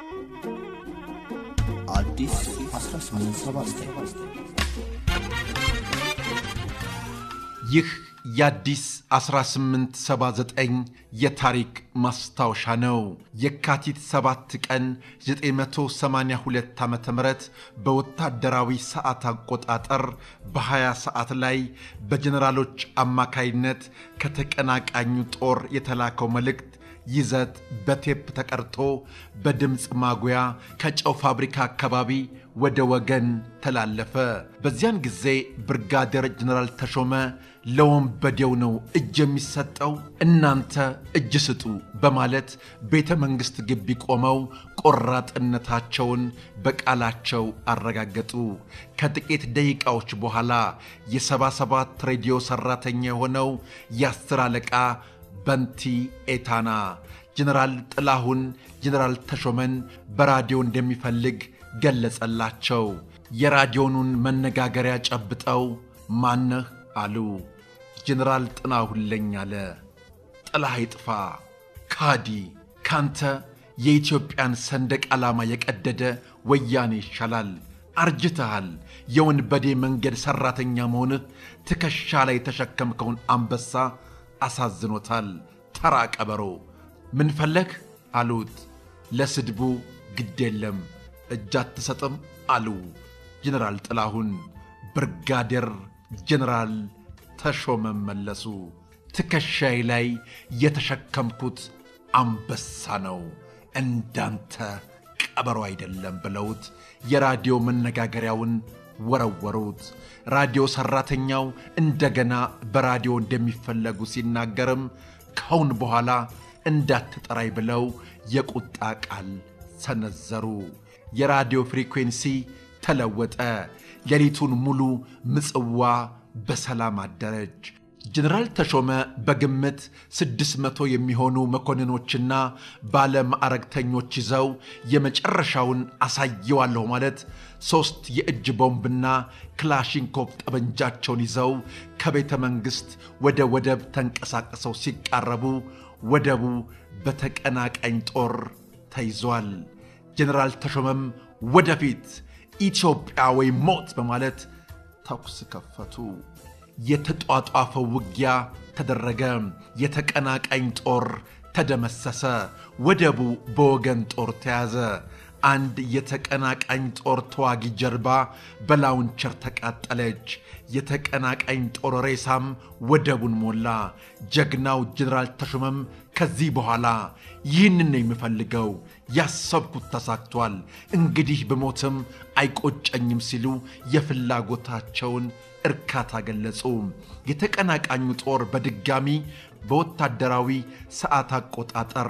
አዲስ 1879 ይህ የአዲስ 1879 የታሪክ ማስታወሻ ነው። የካቲት 7 ቀን 982 ዓ ም በወታደራዊ ሰዓት አቆጣጠር በ20 ሰዓት ላይ በጀኔራሎች አማካይነት ከተቀናቃኙ ጦር የተላከው መልእክት ይዘት በቴፕ ተቀርቶ በድምፅ ማጉያ ከጨው ፋብሪካ አካባቢ ወደ ወገን ተላለፈ። በዚያን ጊዜ ብርጋዴር ጀኔራል ተሾመ ለወንበዴው ነው እጅ የሚሰጠው፣ እናንተ እጅ ስጡ በማለት ቤተ መንግሥት ግቢ ቆመው ቆራጥነታቸውን በቃላቸው አረጋገጡ። ከጥቂት ደቂቃዎች በኋላ የሰባ ሰባት ሬዲዮ ሠራተኛ የሆነው የአስር አለቃ በንቲ ኤታና ጀነራል ጥላሁን ጀነራል ተሾመን በራዲዮ እንደሚፈልግ ገለጸላቸው። የራዲዮኑን መነጋገሪያ ጨብጠው ማነህ አሉ። ጀነራል ጥላሁን ለኝ አለ። ጥላህ ይጥፋ ካዲ፣ ካንተ የኢትዮጵያን ሰንደቅ ዓላማ የቀደደ ወያኔ ይሻላል። አርጅተሃል። የወንበዴ መንገድ ሠራተኛ መሆንህ ትከሻ ላይ የተሸከምከውን አንበሳ አሳዝኖታል። ተራ ቀበሮ ምን ፈለግ አሉት። ለስድቡ ግድ የለም እጅ አትሰጥም አሉ ጀነራል ጥላሁን። ብርጋዴር ጀነራል ተሾመ መለሱ። ትከሻዬ ላይ የተሸከምኩት አንበሳ ነው እንዳንተ ቀበሮ አይደለም ብለውት የራዲዮ መነጋገሪያውን ወረወሩት። ራዲዮ ሠራተኛው እንደገና በራዲዮ እንደሚፈለጉ ሲናገርም ካሁን በኋላ እንዳትጠራይ ብለው የቁጣ ቃል ሰነዘሩ። የራዲዮ ፍሪኩዌንሲ ተለወጠ። ሌሊቱን ሙሉ ምጽዋ በሰላም አደረች። ጀነራል ተሾመ በግምት ስድስት መቶ የሚሆኑ መኮንኖችና ባለማዕረግተኞች ይዘው የመጨረሻውን አሳየዋለሁ ማለት ሦስት የእጅ ቦምብና ክላሽንኮቭ ጠመንጃቸውን ይዘው ከቤተ መንግሥት ወደ ወደብ ተንቀሳቅሰው ሲቃረቡ ወደቡ በተቀናቃኝ ጦር ተይዟል። ጀነራል ተሾመም ወደፊት ኢትዮጵያ ወይም ሞት በማለት ተኩስ ከፈቱ። የተጧጧፈው ውጊያ ተደረገ። የተቀናቃኝ ጦር ተደመሰሰ። ወደቡ በወገን ጦር ተያዘ። አንድ የተቀናቃኝ ጦር ተዋጊ ጀልባ በላውንቸር ተቃጠለች። የተቀናቃኝ ጦር ሬሳም ወደቡን ሞላ። ጀግናው ጀነራል ተሾመም ከዚህ በኋላ ይህንን ነው የምፈልገው፣ ያሰብኩት ተሳክቷል፣ እንግዲህ ብሞትም አይቆጨኝም ሲሉ የፍላጎታቸውን እርካታ ገለጹ። የተቀናቃኙ ጦር በድጋሚ በወታደራዊ ሰዓት አቆጣጠር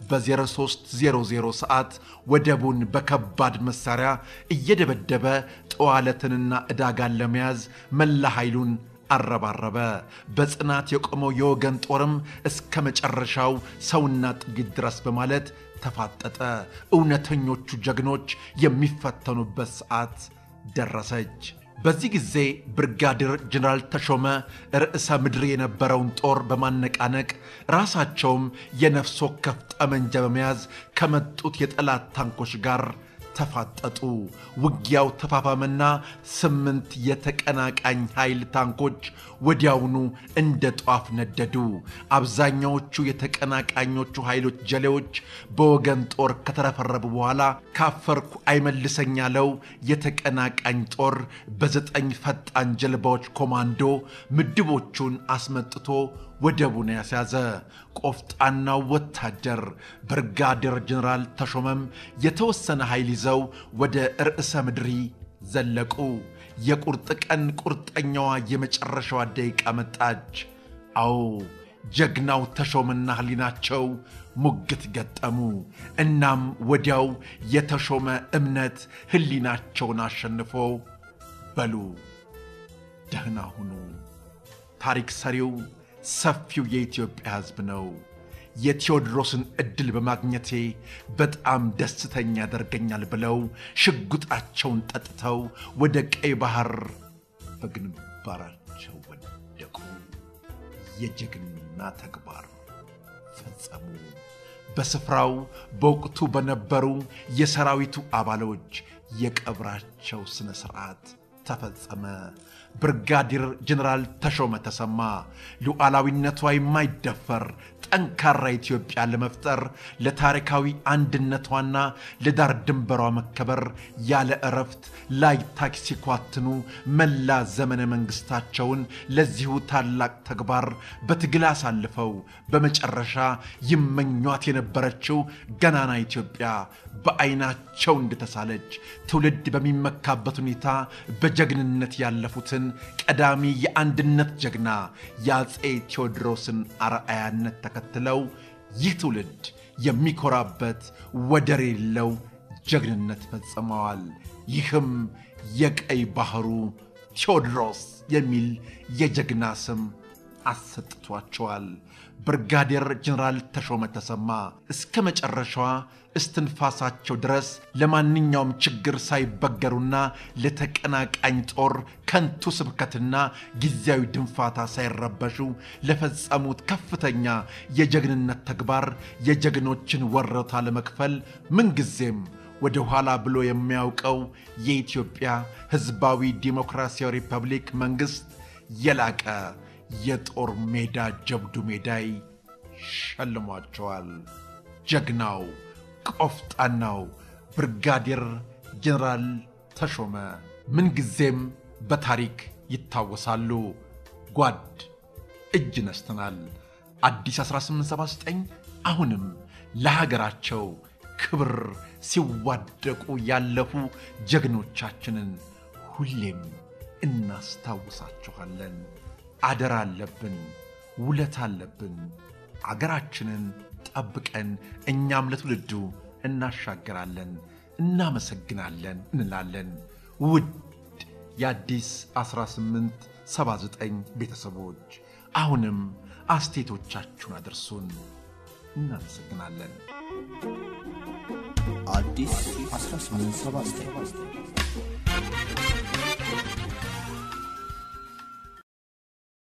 በ0300 ሰዓት ወደቡን በከባድ መሳሪያ እየደበደበ ጠዋለትንና ዕዳጋን ለመያዝ መላ ኃይሉን አረባረበ። በጽናት የቆመው የወገን ጦርም እስከ መጨረሻው ሰውና ጥይት ድረስ በማለት ተፋጠጠ። እውነተኞቹ ጀግኖች የሚፈተኑበት ሰዓት ደረሰች። በዚህ ጊዜ ብርጋዴር ጀነራል ተሾመ ርዕሰ ምድር የነበረውን ጦር በማነቃነቅ ራሳቸውም የነፍስ ወከፍ ጠመንጃ በመያዝ ከመጡት የጠላት ታንኮች ጋር ተፋጠጡ። ውጊያው ተፋፋመና ስምንት የተቀናቃኝ ኃይል ታንኮች ወዲያውኑ እንደ ጧፍ ነደዱ። አብዛኛዎቹ የተቀናቃኞቹ ኃይሎች ጀሌዎች በወገን ጦር ከተረፈረቡ በኋላ ካፈርኩ አይመልሰኝ ያለው የተቀናቃኝ ጦር በዘጠኝ ፈጣን ጀልባዎች ኮማንዶ ምድቦቹን አስመጥቶ ወደቡን ያስያዘ። ቆፍጣናው ወታደር ብርጋዴር ጀነራል ተሾመም የተወሰነ ኃይል ይዘው ወደ ርዕሰ ምድሪ ዘለቁ። የቁርጥ ቀን ቁርጠኛዋ የመጨረሻዋ ደቂቃ መጣች። አዎ ጀግናው ተሾመና ህሊናቸው ሙግት ገጠሙ። እናም ወዲያው የተሾመ እምነት ህሊናቸውን አሸንፎ በሉ ደህና ሁኑ። ታሪክ ሰሪው ሰፊው የኢትዮጵያ ሕዝብ ነው። የቴዎድሮስን ዕድል በማግኘቴ በጣም ደስተኛ ያደርገኛል ብለው ሽጉጣቸውን ጠጥተው ወደ ቀይ ባህር በግንባራቸው ወደቁ። የጀግና ተግባር ፈጸሙ። በስፍራው በወቅቱ በነበሩ የሰራዊቱ አባሎች የቀብራቸው ሥነ ሥርዓት ተፈጸመ። ብርጋዴር ጀኔራል ተሾመ ተሰማ ሉዓላዊነቷ የማይደፈር ጠንካራ ኢትዮጵያ ለመፍጠር ለታሪካዊ አንድነቷና ለዳር ድንበሯ መከበር ያለ እረፍት ላይታች ሲኳትኑ መላ ዘመነ መንግሥታቸውን ለዚሁ ታላቅ ተግባር በትግል አሳልፈው በመጨረሻ ይመኟት የነበረችው ገናና ኢትዮጵያ በዐይናቸው እንደተሳለች ትውልድ በሚመካበት ሁኔታ በጀግንነት ያለፉትን ቀዳሚ የአንድነት ጀግና የአፄ ቴዎድሮስን አርአያነት ተከትለው ይህ ትውልድ የሚኮራበት ወደር የሌለው ጀግንነት ፈጽመዋል። ይህም የቀይ ባህሩ ቴዎድሮስ የሚል የጀግና ስም አሰጥቷቸዋል። ብርጋዴር ጀኔራል ተሾመ ተሰማ እስከ መጨረሻዋ እስትንፋሳቸው ድረስ ለማንኛውም ችግር ሳይበገሩና ለተቀናቃኝ ጦር ከንቱ ስብከትና ጊዜያዊ ድንፋታ ሳይረበሹ ለፈጸሙት ከፍተኛ የጀግንነት ተግባር የጀግኖችን ወረታ ለመክፈል ምንጊዜም ወደ ኋላ ብሎ የሚያውቀው የኢትዮጵያ ሕዝባዊ ዲሞክራሲያዊ ሪፐብሊክ መንግሥት የላቀ የጦር ሜዳ ጀብዱ ሜዳይ ሸልሟቸዋል። ጀግናው ቆፍጣናው ብርጋዴር ጀኔራል ተሾመ ምንጊዜም በታሪክ ይታወሳሉ። ጓድ እጅ ነስተናል። አዲስ 1879 አሁንም ለሀገራቸው ክብር ሲዋደቁ ያለፉ ጀግኖቻችንን ሁሌም እናስታውሳችኋለን። አደራ አለብን፣ ውለት አለብን። አገራችንን ጠብቀን እኛም ለትውልዱ እናሻገራለን፣ እናመሰግናለን እንላለን። ውድ የአዲስ 1879 ቤተሰቦች አሁንም አስቴቶቻችሁን አድርሱን። እናመሰግናለን። አዲስ 1879